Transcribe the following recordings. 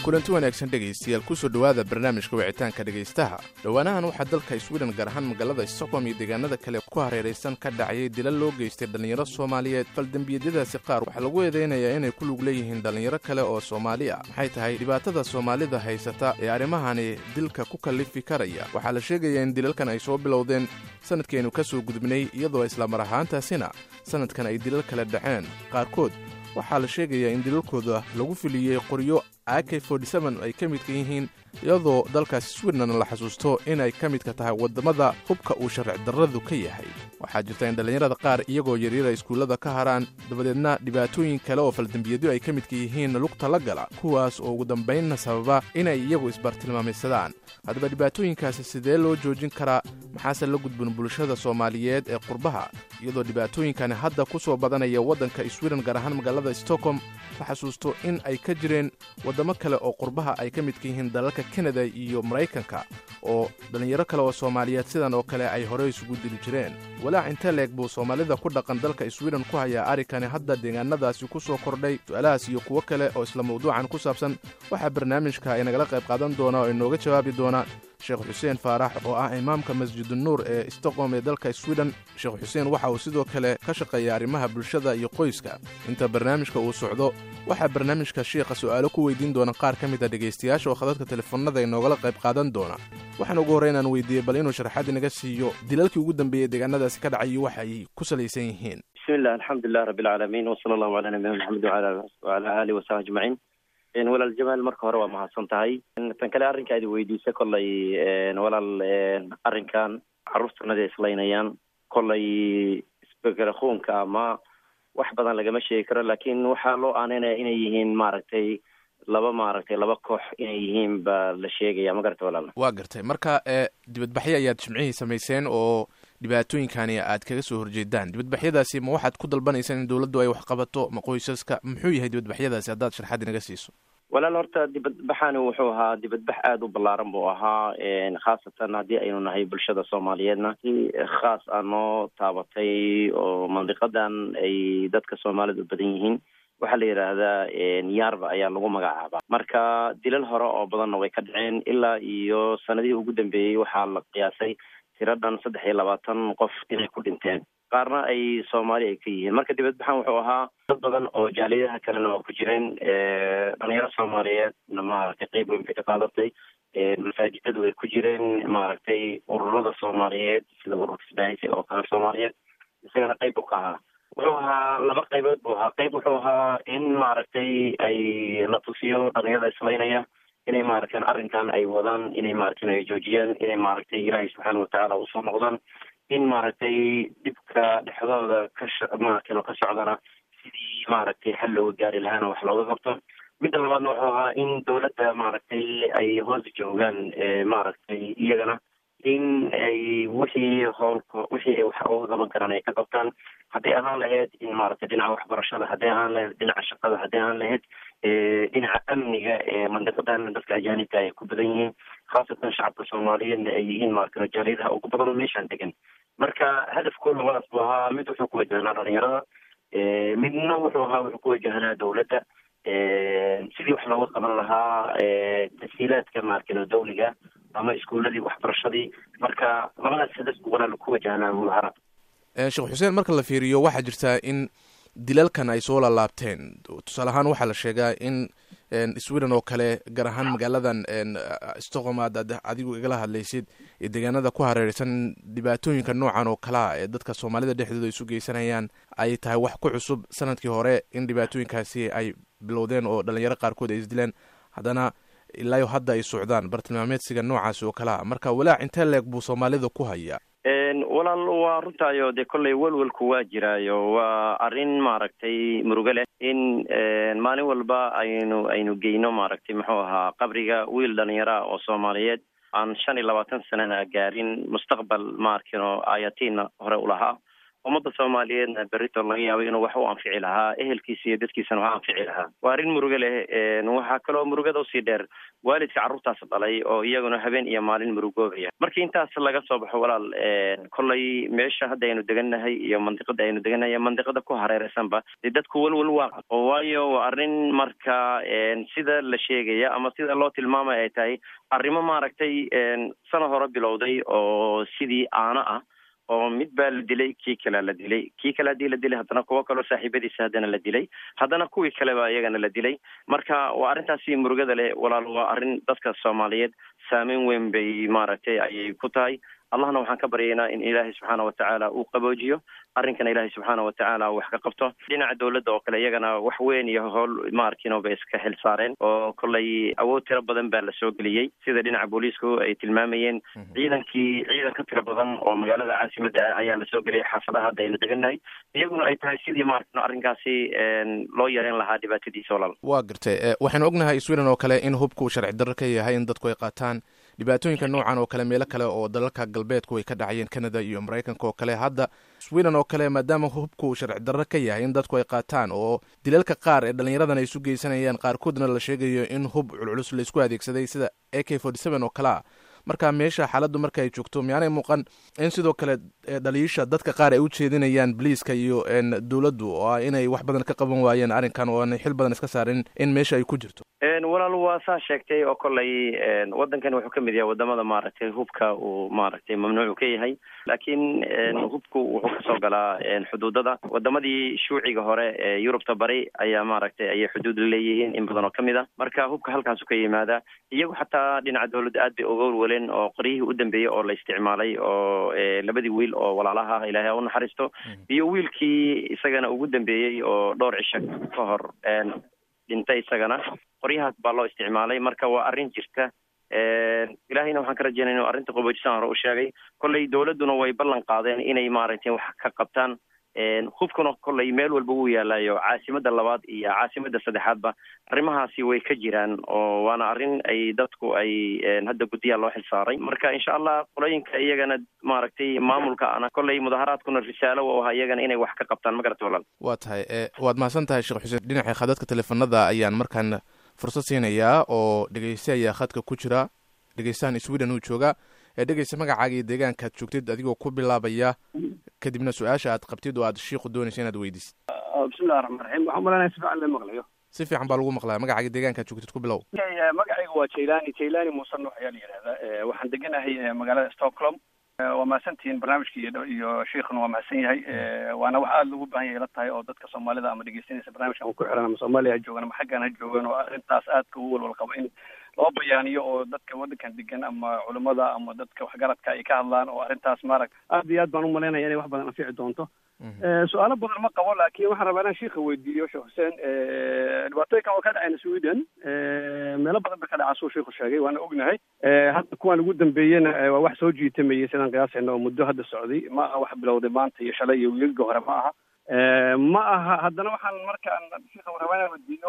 kulanti wanaagsan dhegaystayaal kusoo dhowaada barnaamijka wicitaanka dhegaystaha dhowaanahan waxaa dalka swiden gaar ahaan magaalada stockholm iyo deegaanada kale ku hareeraysan ka dhacayay dilal loo geystay dhallinyaro soomaaliyeed faldembiyadadaasi qaar waxaa lagu eedaynayaa inay ku lug leeyihiin dhallinyaro kale oo soomaali ah maxay tahay dhibaatada soomaalida haysata ee arrimahani dilka ku kallifi karaya waxaa la sheegayaa in dilalkan ay soo bilowdeen sanadkeennu ka soo gudubnay iyadoo islamar ahaantaasina sanadkan ay dilal kale dhaceen qaarkood waxaa la sheegayaa in dilalkooda lagu filiyey qoryo ak ay ka midka yihiin iyadoo dalkaasi swidnan la xasuusto inay ka midka tahay waddamada hubka uu sharci darradu ka yahay waxaa jirta in dhallinyarada qaar iyagoo yaryara iskuullada ka haraan dabadeedna dhibaatooyin kale oo faldembiyadyo ay ka midka yihiin lugta la gala kuwaas oo ugu dambaynna sababa inay iyagu isbartilmaameysadaan haddaba dhibaatooyinkaasi sidee loo joojin karaa maxaase la gudbin bulshada soomaaliyeed ee qurbaha iyadoo dhibaatooyinkani hadda ku soo badanaya waddanka swiden gaar ahaan magaalada stockholm la xasuusto in ay ka jireen waddamo kale oo qurbaha ay ka midka yihiin dalalka kanada iyo maraykanka oo dhallinyaro kale oo soomaaliyeed sidan oo kale ay horey isugu dili jireen walaac intee leeg buu soomaalida ku dhaqan dalka swiden ku hayaa arrinkani hadda deegaanadaasi ku soo kordhay su-aalahaas iyo kuwo kale oo isla mawduucan ku saabsan waxaa barnaamijka inagala qayb qaadan doona oo inooga jawaabi doona sheekh xuseen faarax oo ah imaamka masjidunuur ee stockholm ee dalka swiden sheekh xuseen waxa uu sidoo kale ka shaqeeya arrimaha bulshada iyo qoyska inta barnaamijka uu socdo waxaa barnaamijka shiikha su'aalo ku weydiin doona qaar ka mid a dhegaystayaasha oo khadadka telefoonada inoogala qayb qaadan doona waxaan ugu horreyn aan weydiiyey bal inuu sharaxaad inaga siiyo dilalkii ugu dambeeyey deegaanadaasi ka dhacay iyo waxa ay ku salaysan yihiin bismillah alxamdulilah rabbi alcaalamiin wsala allahu calaa nabiyina maxamed wacala aalihi wasaxbi ajmaciin walaal jamaal marka hore waa mahadsan tahay tan kale arrinka aad weydiisa kollay walaal arrinkan carruurtanada islaynayaan kollay isbekarakuunka ama wax badan lagama sheegi karo laakiin waxaa loo aaneynaya inay yihiin maaragtay laba maaragtay laba koox inay yihiin baa la sheegaya ma garata walaal waa gartay marka dibadbaxyo ayaad jimcihii samayseen oo dhibaatooyinkani aad kaga soo horjeedaan dibadbaxyadaasi ma waxaad ku dalbanaysaan in dowladdu ay wax qabato ma qoysaska muxuu yahay dibadbaxyadaasi haddaad sharxaad inaga siiso walaal horta dibadbaxani wuxuu ahaa dibadbax aada u ballaaran buu ahaa khaasatan haddii aynu nahay bulshada soomaaliyeedna si khaas ah noo taabatay oo mandiqadan ay dadka soomaalida u badan yihiin waxaa la yidhaahdaa yaarba ayaa lagu magacaabaa marka dilal hore oo badanna way ka dhaceen ilaa iyo sanadihii ugu dambeeyey waxaa la qiyaasay tiro dhan saddex iyo labaatan qof inay ku dhinteen qaarna ay soomaali ay ka yihiin marka dibadbaxan wuxuu ahaa dad badan oo jaaliyadaha kalena waa ku jireen dhalinyaro soomaaliyeedna maaragtay qeyb weyn bay ka qaadatay masaajidadu way ku jireen maaragtay ururada soomaaliyeed sida ururka isbaahisi oo kale soomaaliyeed isagana qeyb u ka ahaa wuxuu ahaa laba qaybood buu ahaa qeyb wuxuu ahaa in maaragtay ay la tusiyo dhalinyarada islaynaya inay maaragtan arrinkan ay wadaan inay maaragtan ay joojiyaan inay maaragtay ilaahay subxaana watacaala usoo noqdaan in maaragtay dhibka dhexdooda ka maaragtan ka socdana sidii maaragtay xal looga gaari lahaana wax looga qabto midda labaadna wuxuu ahaa in dowladda maaragtay ay hoos joogaan maaragtay iyagana in ay wixii howlka wixii ay wax uga qaban karaan ay ka qabtaan hadday ahaan lahayd in maaragtay dhinaca waxbarashada hadday ahaan lahayd dhinaca shaqada hadday ahaan lahayd dhinaca amniga ee mandiqadan dadka ajaanibka ay ku badan yihiin khaasatan shacabka soomaaliyeedna ay yihiin maaragtay jaaliyadaha ugu badan oo meeshaan degan marka hadafkooda labadaas buu ahaa mid wuxuu ku wajahnaa dhalinyarada midna wuxuu ahaa wuxuu ku wajahnaa dowladda sidii wax looga qaban lahaa tasiilaadka maarkino dawliga ama iskuuladii waxbarashadii marka labadaas hadaf buu walaal ku wajahnaa mudaharaad sheekh xuseen marka la fiiriyo waxaa jirtaa in dilalkan ay soo laalaabteen tusaale ahaan waxaa la sheegaa in sweden oo kale gaar ahaan magaaladan stockholm aad adigu igala hadlaysid iyo deegaanada ku hareereysan dhibaatooyinka noocan oo kalea ee dadka soomaalida dhexdooda isu geysanayaan ay tahay wax ku cusub sanadkii hore in dhibaatooyinkaasi ay bilowdeen oo dhalinyaro qaarkood ay isdileen haddana ilaayo hadda ay socdaan bartilmaameedsiga noocaasi oo kalea marka walaac intee leeg buu soomaalida ku hayaa walaal waa runtaayo dee kollay welwelku waa jiraayo waa arrin maaragtay murugo leh in maalin walba aynu aynu geyno maaragtay muxuu ahaa qabriga wiil dhalinyara oo soomaaliyeed aan shan iyo labaatan sanana gaarin mustaqbal maarkino ayatiina hore ulahaa ummadda soomaaliyeedna berrito laga yaabay inuu wax u anfici lahaa ehelkiisa iyo dadkiisana wax anfici lahaa waa arrin murugo leh waxaa kaloo murugada usii dheer waalidka carruurtaas dhalay oo iyaguna habeen iyo maalin murugoobaya markii intaas laga soo baxo walaal kollay meesha hadda aynu degannahay iyo mandiqada aynu degannahay iyo mandiqada ku hareeraysanba dee dadku welwel waa qabo waayo waa arrin marka sida la sheegaya ama sida loo tilmaamaya ay tahay arrimo maaragtay sana hore bilowday oo sidii aano ah oo mid baa la dilay kii kalea la dilay kii kale haddii la dilay haddana kuwo kaloo saaxiibadiisa haddana la dilay haddana kuwii kale baa iyagana la dilay marka waa arrintaasi murugada leh walaal waa arrin dadka soomaaliyeed saameyn weyn bay maaragtay ayay ku tahay allahna waxaan ka baryaynaa in ilaahay subxaana watacaala uu qaboojiyo arrinkana ilaahay subxaana watacaala wax ka qabto dhinaca dowladda oo kale iyagana wax weyn iyo howl maarkino bay iska xil saareen oo kollay awood tiro badan baa lasoo geliyey sida dhinaca booliisku ay tilmaamayeen ciidankii ciidan ka tiro badan oo magaalada caasimadda ah ayaa lasoo geliyay xaafadaha hadda aynu degannahay iyaguna ay tahay sidii maarkino arrinkaasi loo yareyn lahaa dhibaatadiisa walaal waa gartay waxaynu ognahay sweden oo kale in hubku sharci darro ka yahay in dadku ay qaataan dhibaatooyinka noocan oo kale meelo kale oo dalalka galbeedku ay ka dhacayeen canada iyo maraykanka oo kale hadda sweden oo kale maadaama hubku sharci darro ka yahay in dadku ay qaataan oo dilalka qaar ee dhallinyaradan ay isu geysanayaan qaarkoodna la sheegayo in hub culculus laisku adeegsaday sida a k forty seven oo kale ah marka meesha xaaladdu marka ay joogto miyaanay muuqan in sidoo kale dhaliisha dadka qaar ay u jeedinayaan boliiska iyo dowladdu oo ah inay wax badan ka qaban waayeen arrinkan oo aanay xil badan iska saarin in meesha ay ku jirto walaal waa saa sheegtay oo kollay waddankan wuxuu ka mid yahay wadamada maaragtay hubka uu maaragtay mamnuucu ka yahay laakiin hubku wuxuu kasoo galaa xuduudada wadamadii shuuciga hore ee yurubta bari ayaa maaragtay ayay xuduud la leeyihiin in badan oo kamid a marka hubka halkaasu ka yimaada iyagu xataa dhinaca dowladda aad bay uga walwaleen oo qoryihii u dambeeyey oo la isticmaalay oo labadii wiil oo walaalaha ah ilaahay ha u naxariisto iyo wiilkii isagana ugu dambeeyey oo dhowr cisho ka hor dhintay isagana qoryahaas baa loo isticmaalay marka waa arrin jirta ilaahayna waxaan ka rajeynaya inu arrinta qaboojisaan hore u sheegay kollay dowladduna way ballan qaadeen inay maaragtay wax ka qabtaan hubkuna kollay meel walba wuu yaalayo caasimada labaad iyo caasimada saddexaadba arrimahaasi way ka jiraan oo waana arrin ay dadku ay hadda guddiyaa loo xilsaaray marka insha allah qolooyinka iyagana maaragtay maamulka ana kollay mudaharaadkuna risaalo u ahaa iyagana inay wax ka qabtaan ma garata walaal waa tahay waad mahadsan tahay sheekh xuseen dhinaca khadadka teleefanada ayaan markaan fursad siinayaa oo dhegeyste ayaa khadka ku jira dhegeystahan sweden uu jooga ee dhegeysta magacaaga iyo deegaanka aad joogtid adigoo ku bilaabaya kadibna su-aasha aad qabtid oo aad shiiku doonaysa inaad weydiisid bismillahi raxmaan raxiim waxaan malanaya si fiican la maqlayo si fiican baa lagu maqlaya magacaaga deegaanka aad joogtid ku bilow magacayga waa jailani jailani muuse nuux ayaa la yidhahdaa waxaan deganahay magaalada stockholm waa mahadsantihiin barnaamijka iyo iyo shiikhuna waa mahadsan yahay waana wax aada loogu baahan yahay la tahay oo dadka soomaalida ama dhegeysanaysa barnaamijkan ku xiran ama soomaaliya ha joogan ama xaggan ha joogan oo arrintaas aadka ugu walwal qabo in loo bayaaniyo oo dadka waddankan degan ama culimada ama dadka waxgaradka ay ka hadlaan oo arrintaas maarag aad iyo aad baan umalaynaya inay wax badan anfici doonto su-aalo badan ma qabo laakiin waxaan rabaa inaan shiika weydiiyo sheekh xuseen dhibaatooyinkan oo ka dhacayna sweden meelo badan ba ka dhaca suu shiiku sheegay waana ognahay hadda kuwaan ugu dambeeyena waa wax soo jiitamayay sidaan qiyaasayna oo muddo hadda socday ma aha wax bilowday maanta iyo shalay iyo wiilga hore ma aha ma aha haddana waxaan markaan shiika rabaa inaan weydiiyo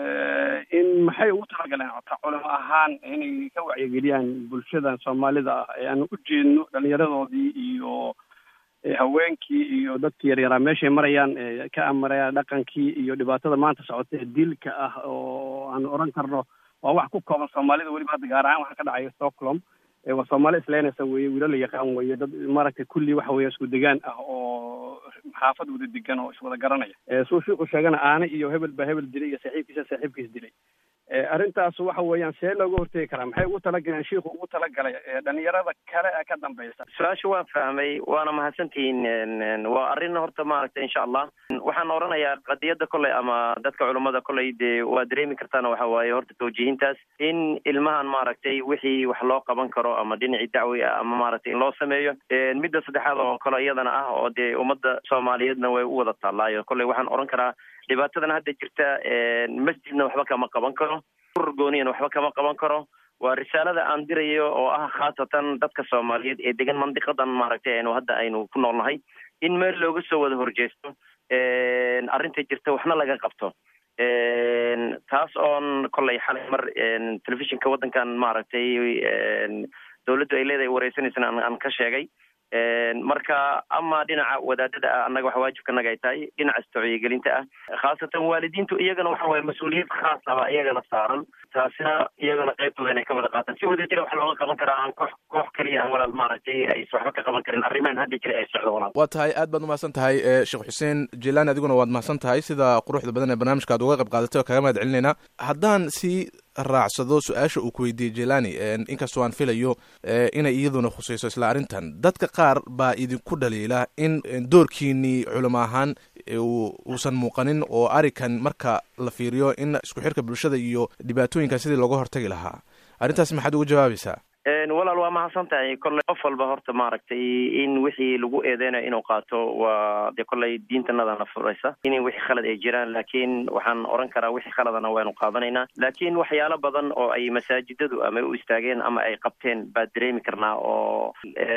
in maxay ugu talagaleen culimo ahaan inay ka wacyigeliyaan bulshada soomaalida ah ee aan u jeedno dhalinyaradoodii iyo haweenkii iyo dadkii yaryaraa meeshay marayaan ka amaraya dhaqankii iyo dhibaatada maanta socota ee dilka ah oo aan oran karno waa wax ku kooban soomaalida weliba hadda gaar ahaan waxaa ka dhacaya stockholm waa soomaali islaynaysa weye wiila la yaqaan weye dad maaragtay kulli waxa weeye isku degaan ah oo xaafad wada degan oo iswada garanaya suu shiiku sheegana aane iyo hebel baa hebel dilay iyo saaxiibkiisa saaxiibkiis dilay arrintaas waxa weeyaan see looga hortegi karaa maxay ugu talagaleen shiiku ugu talagalay dhalinyarada kale ee ka dambaysa su-aasha waan fahmay waana mahadsantihiin waa arrin horta maaragtay insha allah waxaan oranayaa qadiyadda kolley ama dadka culummada kolley dee waa dareemi kartaana waxa waaye horta tawjiihintaas in ilmahan maaragtay wixii wax loo qaban karo ama dhinacii dacwi ah ama maaragtay in loo sameeyo midda saddexaad oo kale iyadana ah oo dee ummadda soomaaliyeedna way u wada taallaayo kolley waxaan oran karaa dhibaatadan hadda jirta masjidna waxba kama qaban karo urur gooniyana waxba kama qaban karo waa risaalada aan dirayo oo ah khaasatan dadka soomaaliyeed ee degan mandiqadan maaragtay aynu hadda aynu ku noolnahay in meel looga soo wada horjeesto arrinta jirta waxna laga qabto taas oon kollay xalay mar telefishinka waddankan maaragtay dawladdu ay leedahay wareysanaysana aan ka sheegay marka ama dhinaca wadaadada ah annaga waxa waajibkanaga ay tahay dhinaca istocyigelinta ah khaasatan waalidiintu iyagana waxa waye mas-uuliyad khaas aba iyagana saaran taasina iyagana qaybtooda inay ka wada qaataan si wadajira wax looga qaban karaa aan koox koox keliya aan walaal maaragtay ays waxba ka qaban karin arrimahan hadda jira ay socdo walaal waa tahay aad baad umahadsan tahay sheekh xuseen jelaani adiguna waad mahadsan tahay sida quruxda badan ee barnaamijka ad uga qayb qaadatay oo kaga mahad celinayna haddaan sii raacsado su-aasha uu ku weydiiyey jelani inkastoo aan filayo inay iyaduna khusayso isla arrintan dadka qaar baa idinku dhaliila in doorkiinii culamo ahaan uusan muuqanin oo arikan marka la fiiriyo in isku xirka bulshada iyo dhibaatooyinka sidii looga hortagi lahaa arrintaas maxaad uga jawaabaysaa walaal waa mahadsan tahay kolley qof walba horta maaragtay in wixii lagu eedeynayo inuu qaato waa dee kolley diintanadana furaysa in wixii khalad ay jiraan laakiin waxaan oran karaa wixii khaladana waynu qaadanaynaa laakiin waxyaalo badan oo ay masaajidadu ama u istaageen ama ay qabteen baa dareemi karnaa oo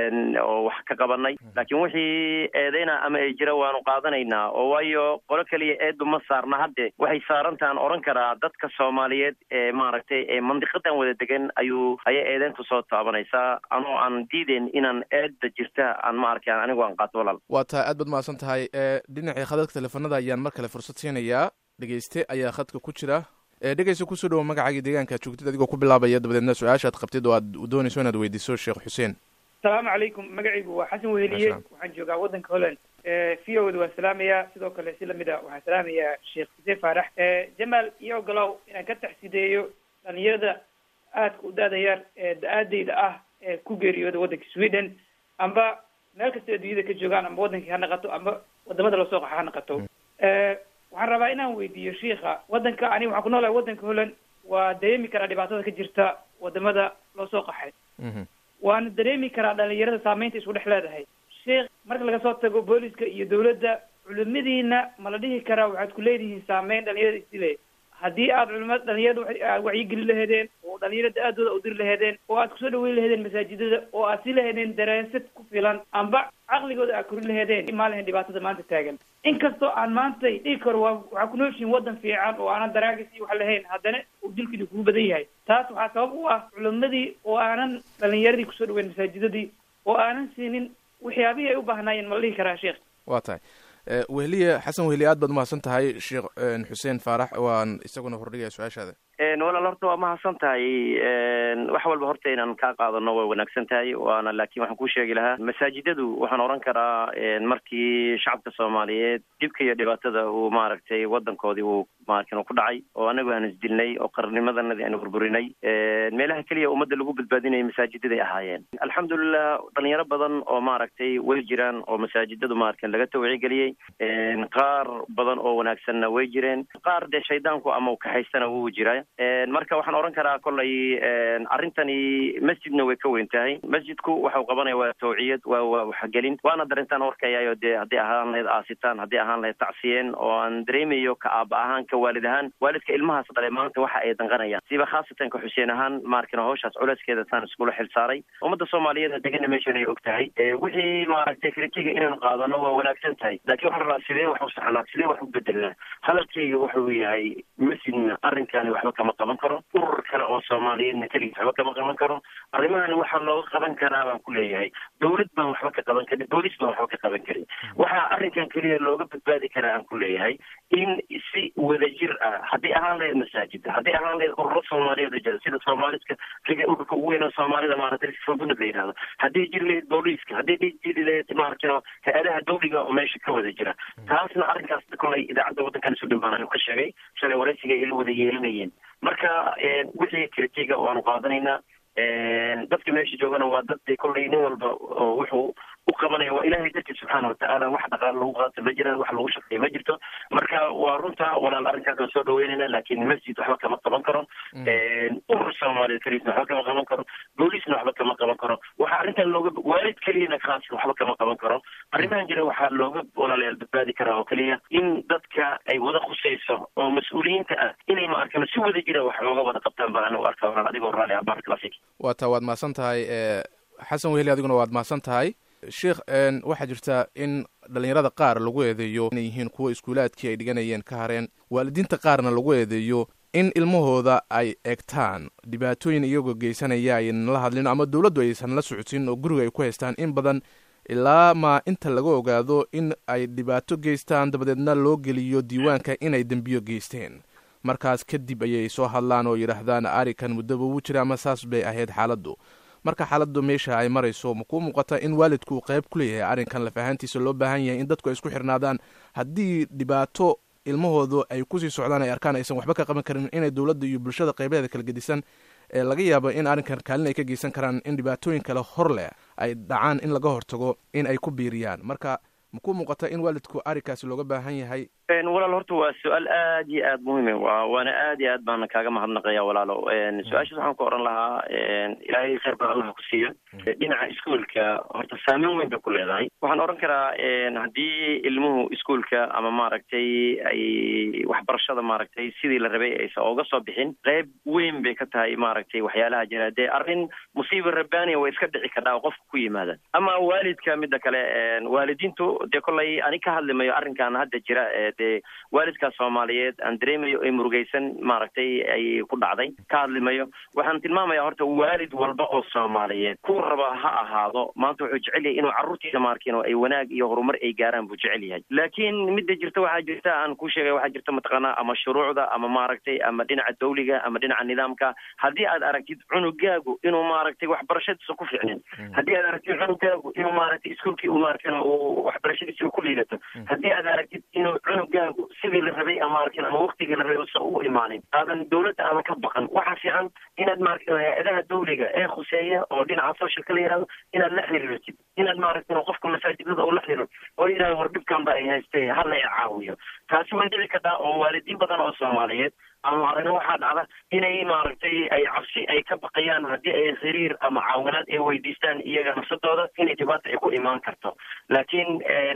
oo wax ka qabanay laakiin wixii eedeyna ama ay jira waanu qaadanaynaa oo waayo qolo keliya eedu ma saarna hadde waxay saarantahan oran karaa dadka soomaaliyeed ee maaragtay ee mandiqadan wada degan ayuu ayay eedeyntu soo taabanaysaa anoo aan diideyn inaan eedda jirta aan ma arki anigu aan qaato walaal waa tahay aad baad mahadsan tahay dhinacii khadadka teleefanada ayaan mar kale fursad siinayaa dhegeyste ayaa khadka ku jira dhegeysta kusoo dhawo magacaagii deegaanka aad joogtid adigoo ku bilaabaya dabadeedna su-aashaad qabtid oo aad doonayso inaad weydiiso sheekh xuseen asalaamu calaykum magacaygu waa xasan weheliye waxaan joogaa waddanka holland v o da waan salaamayaa sidoo kale si lamid a waxaan salaamayaa sheekh xuseen faarax jamaal iyo ogolow inaan ka taxsideeyo dhalinyarada aadka u da-da yar ee da-aadeyda ah ee ku geeriyooda waddanka sweden amba meel kasta adduunyada ka joogaan amba waddankii ha naqato amba wadamada loo soo qaxa ha naqato waxaan rabaa inaan weydiiyo shiika waddanka ani waxaan ku noolahay waddanka holland waa dareemi karaa dhibaatada ka jirta wadamada loo soo qaxay waana dareemi karaa dhalinyarada saameynta isku dhex leedahay sheikh marka laga soo tago booliska iyo dawladda culimadiina ma la dhihi karaa waxaad ku leedihiin saameyn dhalinyarada isdile haddii aad culimada dhalinyarada wacyigeli laheedeen oo dhalinyarada aadooda udiri laheedeen oo aad kusoo dhaweyn laheedeen masaajidada oo aad si laheedeen daraasad ku filan amba caqligooda aad korin laheedeen imaa lahayn dhibaatada maanta taagan inkastoo aan maanta dhigi karo waa waxaa ku nooshihin waddan fiican oo aanan daraagis iyo wax lahayn haddana uu dilkiina kugu badan yahay taas waxaa sabab u ah culimadii oo aanan dhalinyaradii kusoo dhaweyn masaajidadii oo aanan siinin waxyaabihii ay u baahnaayeen ma la dhihi karaa sheekh waa tahay wehliye xasan wehliye aad baad umahadsan tahay sheekh xuseen faarax waan isaguna hordhigaya su-aashaada walaal horta waa mahadsan tahay wax walba horta inaan kaa qaadano way wanaagsan tahay waana laakiin waxaan kuu sheegi lahaa masaajidadu waxaan oran karaa markii shacabka soomaaliyeed dhibka iyo dhibaatada uu maaragtay wadankoodii uu maarkin ku dhacay oo anagu aan isdilnay oo qarnimadanadii aanu burburinay meelaha keliya ummadda lagu badbaadinaya masaajidaday ahaayeen alxamdulilah dhalinyaro badan oo maaragtay way jiraan oo masaajidadu maarkin laga tawcigeliyey qaar badan oo wanaagsanna way jireen qaar dee shaydaanku ama kaxaystana wuu jira marka waxaan oran karaa kollay arrintani masjidna way ka weyn tahay masjidku waxau qabanaya waa tawciyad waa waa waxgelin waana darintaan warkayayo dee haddii ahaan lahayd aasitaan haddii ahaan lahayd tacsiyeen oo aan dareemayo ka aaba ahaan ka waalid ahaan waalidka ilmahaas dhale maanta waxa ay danqanayaan siba khaasatan ka xuseen ahaan maarkina hawshaas culeyskeeda taan iskula xil saaray ummadda soomaaliyeed degana meeshan ay og tahay wixii maaragtay kritiga inaynu qaadano waa wanaagsan tahay laakiin waxaan rabaa sidee wax u saxnaa sidee wax u bedelnaa hadalkayga wuxuu yahay masjidna arrinkani waxba kama qaban karo urur kale oo soomaaliyeedna keligiis waxba kama qaban karo arrimahani waxaa looga qaban karaa baan ku leeyahay dawlad baan waxba ka qaban karin boolis baan waxba ka qaban karin waxaa arrinkan keliya looga badbaadi karaa aan ku leeyahay in si wadajir ah haddii ahaan lahayd masaajida haddii ahaan lahayd ururo soomaaliyeed oo jira sida soomaaliska riga ururka ugu weyn oo soomaalida maaragtay fogunad la yidhahdo haddii jiri lahayd booliiska haddii jiri lahayd maaragtay hay-adaha dawliga oo meesha ka wada jira taasna arrinkaas kolay idaacadda waddankan isu dhimaan ka sheegay shalay waraysiga ila wada yeelanayeen marka wixii kritiga waanu qaadanaynaa dadka meesha joogana waa dad kollay nin walba oo wuxuu u qabanaya waa ilahay dartiis subxaana watacaala wax dhaqaal lagu qaato ma jiraan wax lagu shaqeeya ma jirto marka waa runta walaal arrinkaas waan soo dhaweynayna laakiin masjid waxba kama qaban karo urur soomaaliyeed keliisna waxba kama qaban karo booliisna waxba kama qaban karo waxaa arrintan looga waalid keliyana khaas waxba kama qaban karo arrimahan jira waxaa looga walaalayaal badbaadi karaa oo keliya in dadka ay wada khusayso oo mas-uuliyiinta ah inay ma arkano si wada jira wax looga wada qabtaan baan anigu arkaa walaal adigoo raali ah barak lafik waa taa waad mahadsan tahay xasan weheli adiguna waad mahadsan tahay sheikh waxaa jirta in dhalinyarada qaar lagu eedeeyo inay yihiin kuwa iskuulaadkii ay dhiganayeen ka hareen waalidiinta qaarna lagu eedeeyo in ilmahooda ay egtaan dhibaatooyin iyagoo geysanaya aynan la hadlin ama dowladdu aysan la socodsin oo guriga ay ku haystaan in badan ilaa ma inta laga ogaado in ay dhibaato geystaan dabadeedna loo geliyo diiwaanka inay dembiyo geysteen markaas kadib ayay soo hadlaan oo yidhaahdaan arikan muddaba wuu jira ama saas bay ahayd xaaladdu marka xaaladdu meesha ay marayso ma kuu muuqata in waalidku uu qayb ku leeyahay arrinkan lafahaantiisa loo baahan yahay in dadku ay isku xirnaadaan haddii dhibaato ilmahoodu ay kusii socdaan ay arkaan aysan waxba ka qaban karin inay dowladda iyo bulshada qaybaheeda kala gedisan ee laga yaabo in arrinkan kaalin ay ka geysan karaan in dhibaatooyin kale hor leh ay dhacaan in laga hortago in ay ku biiriyaan marka ma kuu muuqata in waalidku arrinkaasi looga baahan yahay walaal horta waa su-aal aad iyo aad muhiim wa waana aad iyo aad baana kaaga mahadnaqaya walaalo su-aashaas waxaan ku oran lahaa ilaahay khayr baa allaha ku siiya dhinaca iskuolka horta saameyn weyn bay ku leedahay waxaan oran karaa haddii ilmuhu iskuolka ama maaragtay ay waxbarashada maaragtay sidii la rabay aysan oga soo bixin qayb weyn bay ka tahay maaragtay waxyaalaha jira dee arrin musiiba rabbaaniya way iska dhici kardhaa oo qofka ku yimaada ama waalidka midda kale waalidiintu dee kollay ani ka hadlimayo arrinkan hadda jira dee waalidkaas soomaaliyeed aan dareemayo ay murugaysan maaragtay ay ku dhacday ka hadlimayo waxaan tilmaamaya horta waalid walba oo soomaaliyeed ku raba ha ahaado maanta wuxuu jecel yahay inuu carruurtiisa maarkin oo ay wanaag iyo horumar ay gaaraan buu jecel yahay laakiin midda jirta waxaa jirta aan ku sheegay waxaa jirta mataqaanaa ama shuruucda ama maaragtay ama dhinaca dawliga ama dhinaca nidaamka haddii aad aragtid cunugaagu inuu maaragtay waxbarashadiisa ku ficnin haddii aad aragtid cunugaagu inuu maaragtay iskuolkii u maarkin uu waxbarashadiisa ku liidato haddii aad aragtid inuu cunugaagu sidii la rabay ama arkin ama waktigii la rabay usan u imaanin aadan dawladda ama ka baqan waxaa fiican inaad maaragtay hay-adaha dawliga ee khuseeya oo dhinaca socialka la yihahdo inaad la xiriirtid inaad maaragtay qofka masaajidada oo la xiriiro oo yidhahdo war dhibkan ba ay haystay hala i caawiyo taasi way dhici kartaa oo waalidiin badan oo soomaaliyeed ama arina waxaa dhacda inay maaragtay ay cabsi ay ka baqayaan haddii ay xiriir ama caawinaad ay weydiistaan iyaga nafsadooda inay dhibaata ay ku imaan karto laakiin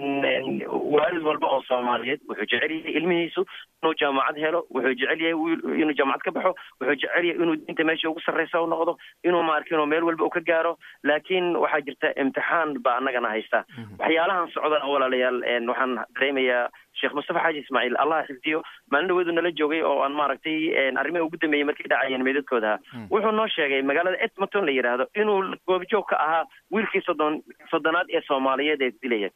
waalid walba oo soomaaliyeed wuxuu jecel yahay ilmihiisu inuu jaamacad helo wuxuu jecel yahay inuu jaamacad ka baxo wuxuu jecel yahay inuu diinta meesha ugu sarreysa u noqdo inuu maarkin meel walba u ka gaaro laakiin waxaa jirta imtixaan baa annagana haysta waxyaalahan socdana walaalayaal waxaan dareemayaa sheekh mustafa xaaji ismaaciil allah xifdiyo maalin dhaweedu nala joogay oo aan maaragtay arrimaha ugu dambeeyey markay dhacayeen meedadkooda wuxuu noo sheegay magaalada edmonton la yidhaahdo inuu goobjoog ka ahaa wiilkii soddon soddonaad ee soomaaliyeed ee dilaya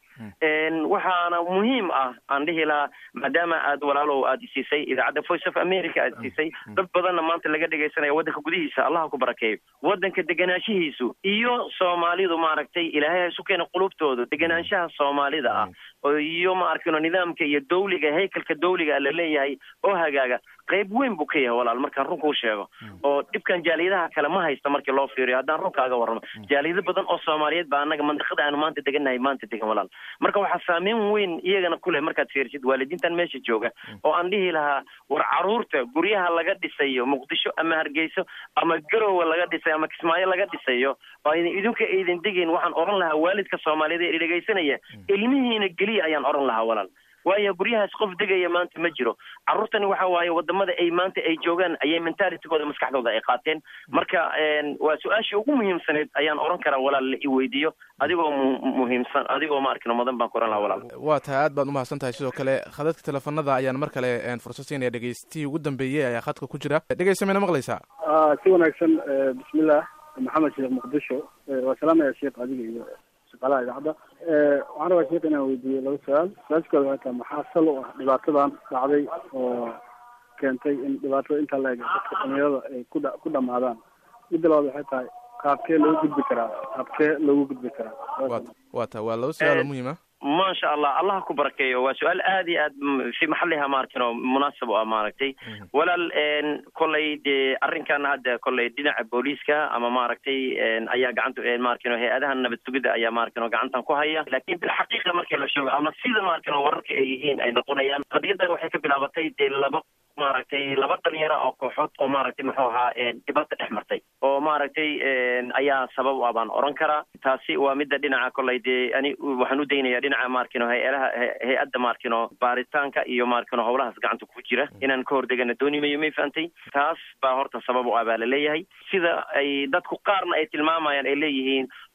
waxaana muhiim ah aan dhihi lahaa maadaama aad walaalow aad isiisay idaacadda voice of america aad isiisay dad badanna maanta laga dhegaysanaya waddanka gudihiisa allah ku barakeeyo waddanka deganaanshihiisu iyo soomaalidu maaragtay ilaahay ha isu keena qulubtooda deganaanshaha soomaalida ah iyo ma arkino nidaamka iyo dawliga haykalka dawliga la leeyahay oo hagaaga qayb weyn buu ka yahay walaal markaan runkuu sheego oo dhibkan jaaliyadaha kale ma haysta markii loo fiiriyo haddaan runkaaga warramo jaaliyado badan oo soomaaliyeed baa annaga mandiqada aanu maanta degannahay maanta degan walaal marka waxaa saameyn weyn iyagana ku leh markaad fiirisid waalidiintan meesha jooga oo aan dhihi lahaa war carruurta guryaha laga dhisayo muqdisho ama hargeyso ama garowe laga dhisayo ama kismaayo laga dhisayo oo aydan idinka aydan degayn waxaan oran lahaa waalidka soomaaliyeed ee dhegaysanaya ilmihiina geliya ayaan oran lahaa walaal waayo guryahaas qof degaya maanta ma jiro carruurtani waxa waaye wadamada ay maanta ay joogaan ayay mentalitigooda maskaxdooda ay qaateen marka waa su-aashii ugu muhiimsaneed ayaan oran karaa walaal la i weydiiyo adigoo muhiimsan adigoo ma arkino mudan baan ku oran lahaa walaal waa tahay aad baad umahadsan tahay sidoo kale khadadka teleefanada ayaan mar kale fursad siinaya dhegeystihii ugu dambeeyey ayaa khadka ku jira dhegeysta mayna maqlaysaa si wanaagsan bismillah maxamed sheekh muqdisho waa salaamaya sheekh adiga iyo shaqaalaha idaacadda waxaan rabaa sheekh inaan weydiiyo laba su-aal su-aashkooda waxay tahay maxaa sal u ah dhibaatadan dhacday oo keentay in dhibaatada intaa la eg dadka dhalinyarada ay ku dha ku dhamaadaan midda labaad waxay tahay qaabkee loogu gudbi karaa qaabkee loogu gudbi karaa wa waa ta waa laba su-aal oo muhiim ah maasha allah allah ku barakeeyo waa su-aal aad iyo aad fi maxaliha maarkin oo munaasab u ah maaragtay walaal kolley dee arrinkan hadda kolley dhinaca booliiska ama maaragtay ayaa gacanta maarkin hay-adaha nabad sugidda ayaa maarkin oo gacantan ku haya laakiin bilxaqiiqa markii la sheego ama sida maarkin oo wararka ay yihiin ay noqonayaan qadiyaddan waxay ka bilaabatay dee laba maaragtay laba dhalinyaro oo kooxood oo maaragtay muxuu ahaa dhibaato dhex martay oo maaragtay ayaa sabab u ah baan oran karaa taasi waa midda dhinaca kolley dee ani waxaan u daynaya dhinaca maarkino hay-adaha hay-adda maarkino baaritaanka iyo maarkino howlahaas gacanta ku jira inaan ka hordegana dooni mayo may fahantay taas baa horta sabab u ah baa la leeyahay sida ay dadku qaarna ay tilmaamayaan ay leeyihiin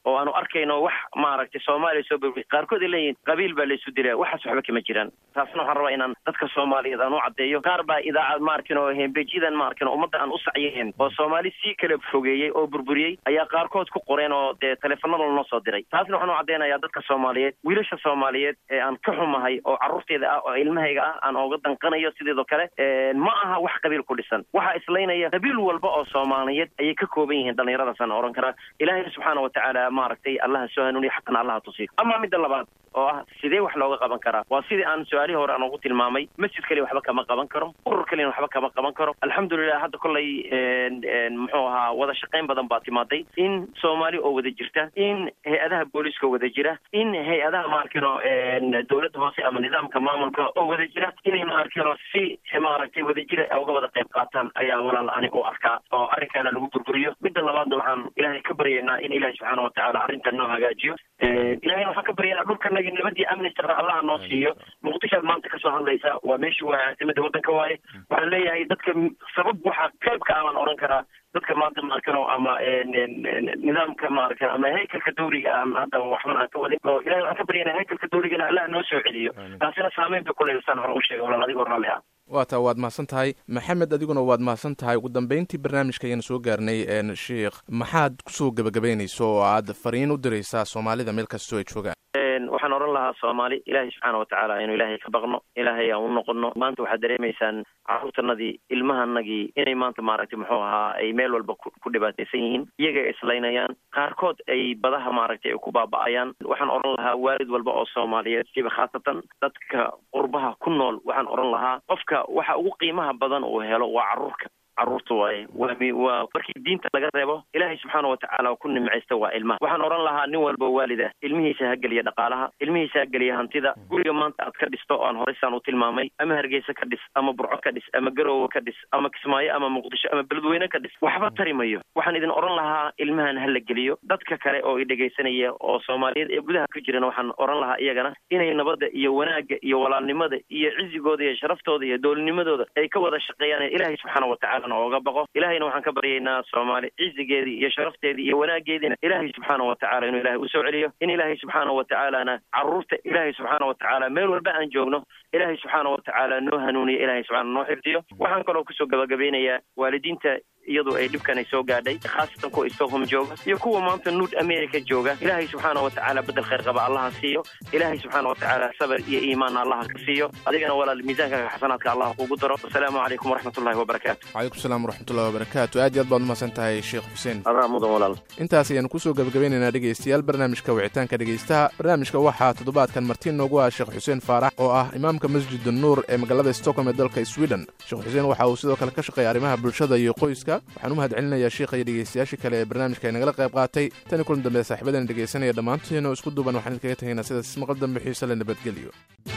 oo aanu arkayno wax maaragtay soomaaliya soo burburiy qaarkood ay leeyihin qabiil baa laysu dilaya waxaas waxba kama jiraan taasna waxaan rabaa inaan dadka soomaaliyeed aan u caddeeyo qaar baa idaacad maarkin oo hembejidan maarkin ummadda aan u sacyahen oo soomaali sii kala fogeeyey oo burburiyey ayaa qaarkood ku qoreen oo dee teleefanada lanoo soo diray taasna waxaan u caddeynayaa dadka soomaaliyeed wiilasha soomaaliyeed ee aan ka xumahay oo carruurteeda ah oo ilmahayga ah aan ooga danqanayo sideedoo kale ma aha wax qabiil ku dhisan waxaa islaynaya qabiil walba oo soomaaliyeed ayay ka kooban yihiin dhallinyaradaasaan ohan karaa ilaahay subxaana watacaala maaragtay allaha soo hanuuniya xaqana allaha tusiyo ama midda labaad oo ah sidee wax looga qaban karaa waa sidii aan su-aalihii hore aan ugu tilmaamay masjid kaliya waxba kama qaban karo urur kaliyana waxba kama qaban karo alxamdulilah hadda kollay muxuu ahaa wada shaqayn badan baa timaaday in soomaali oo wada jirta in hay-adaha booliiska wada jira in hay-adaha maarkino dowladda hoose ama nidaamka maamulka oo wada jira inay maarkino si maaragtay wada jira uga wada qayb qaataan ayaa walaal ani u arkaa oo arrinkaana lagu burburiyo midda labaadna waxaan ilaahay ka baryaynaa in ilaahay subxaana watacaala arrintan noo hagaajiyo ilahayna waxaan ka baryaynaa dhulkanagi nabadii amni sara allaha noo siiyo muqdishoad maanta kasoo hadlaysa waa meeshii waa caasimada waddanka waaye waxaan leeyahay dadka sabab waxaa qaybka abaan odhan karaa dadka maanta maarkano ama nidaamka maarkan ama haykalka dawliga ah hadda waxban aan ka wadin oo ilahay waxaan ka baryaynaa haykalka dawligana allah noo soo celiyo taasina saameyn bay kuleysaan hore u sheegay walaal adigoo raalli ah waa taa waad mahadsan tahay maxamed adiguna waad mahadsan tahay ugu dambeyntii barnaamijka ayaan soo gaarnay sheikh maxaad kusoo gebagabaynaysa oo aad fariin u diraysaa soomaalida meel kastoo ay joogaan waxaan odhan lahaa soomaali ilaahay subxaana watacaala inuu ilaahay ka baqno ilaahay aan u noqono maanta waxaad dareemaysaan carruurtanadii ilmahanagii inay maanta maaragtay muxuu ahaa ay meel walba ku dhibaataysan yihiin iyaga ay islaynayaan qaarkood ay badaha maaragtay ay ku baaba'ayaan waxaan odhan lahaa waalid walba oo soomaaliyeed siba khaasatan dadka qurbaha ku nool waxaan odhan lahaa qofka waxa ugu qiimaha badan uu helo waa carruurka carruurta waaye waa waa markii diinta laga reebo ilaahay subxaana watacaala ku nimcaysta waa ilmaha waxaan odhan lahaa nin walba waalid ah ilmihiisa ha geliya dhaqaalaha ilmihiisa ha geliya hantida guriga maanta aad ka dhisto oan horeysaan u tilmaamay ama hargeysa ka dhis ama burco ka dhis ama garowe ka dhis ama kismaayo ama muqdisho ama beledweyne ka dhis waxba tari mayo waxaan idin odhan lahaa ilmahan ha la geliyo dadka kale oo i dhegaysanaya oo soomaaliyeed ee gudaha ku jirana waxaan odhan lahaa iyagana inay nabadda iyo wanaagga iyo walaalnimada iyo cizigooda iyo sharaftooda iyo doolnimadooda ay ka wada shaqeeyaan ilaahay subxaana watacaala ooga baqo ilahayna waxaan ka baryaynaa soomaali cizigeedii iyo sharafteedii iyo wanaageediina ilaahay subxaana watacaala inuu ilahay usoo celiyo in ilaahay subxaana watacaalana carruurta ilaahay subxaana watacaala meel walba aan joogno ilaahay subxaana watacaala noo hanuuniyo ilahay subxaana noo xifdiyo waxaan kaloo kusoo gabagabeynayaa waalidiinta iyadu ay dhibkan ay soo gaadhay khaasatan kuwa stockholm jooga iyo kuwa maanta nuud america jooga ilaahay subxaana watacaala bedel khayr qaba allaha siiyo ilaahay subxaana watacaala sabar iyo iimaanna allaha ka siiyo adigana walaal miisaankaga xasanaadka allah kugu daro wasalaamu calaykum waraxmat ullahi wabarakaatu calaykum salaam waraxmatullahi wabarakaatu aad iyo aad baad umahadsan tahay sheekh xuseen adaa mudan walaal intaas ayaanu kusoo gabagabeynaynaa dhegaystayaal barnaamijka wicitaanka dhegaystaha barnaamijka waxaa toddobaadkan martiin noogu ah sheekh xuseen faarax oo ah imaamka masjid nuur ee magaalada stockholm ee dalka sweden sheekh xuseen waxa uu sidoo kale ka shaqeeya arrimaha bulshada iyo qoyska waxaan u mahad celinayaa sheikha iyo dhegaystayaashii kale ee barnaamijka ay nagala qayb qaatay tan iyo kulan dambe saaxiibadana dhegaysanaya dhammaantoodina oo isku duuban waxaan idinkaga tegaynaa sidaas maqal dambe xiise le nabadgelyo